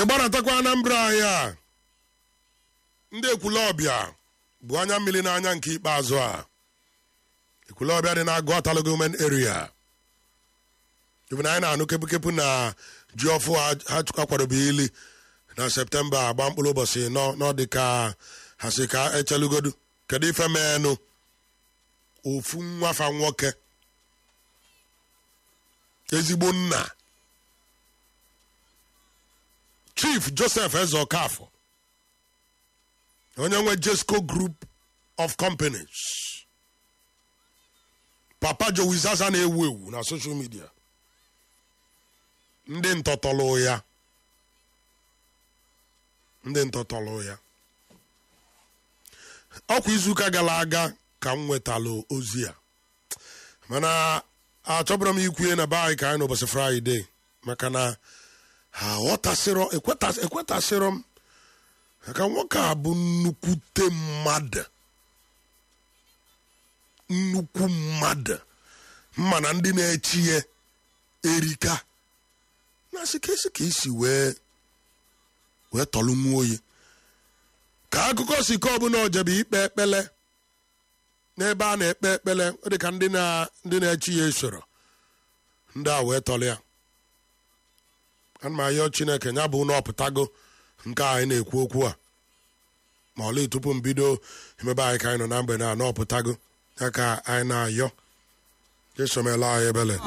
ịgbanatakwa anambra anyị a ndị ekwulọbịa bụ anya mmiri n'anya nke ikpeazụ a ekwulọbịa dị na agụatala gọọmenti eria even anyị na-anụ kepụkepụ na ji ọfụ ha akwadobe ili na septemba agba mkpụrụ ụbọchị nọ n'ọdị ka ha si ka echelugodu kedu ife menụ ofu nwafa nwoke ezigbo nna chief joseph eze okafọ onye nwe jesco group of companies papa jowizaza na-ewu ewu na social media ndị ntọtọlụ ya ndị ntọtọlụ ya ọkwa izuụka gara aga ka m nwetalụ ozi a mana achọbụrụ m ikwunye na be anyị ka anyị n'ụbọchị fraịde maka na ha ghọtasịrọ ekwetasịrọ m maka nwoke a bụ nnukwute mmadụ nnukwu mmadụ mma na ndị na-echi ya erika na-asị ka esi ka isi wee wee tọlụ nwa oyi ka akụkọ si ka ọbụla ojebe ikpe ekpele n'ebe a na-ekpe ekpele ọ dị ka ndị na-echi ya esoro ndị a wee tọlụ ya ana m ayọ chineke ya bụ na ọpụtago nke anyị na-ekwu okwu a ma ọlị tupu m bido emebe anyị ka anyị nọ na mgbede a na ọpụtago ya ka anyị na-ayọ jesomela anyị ebele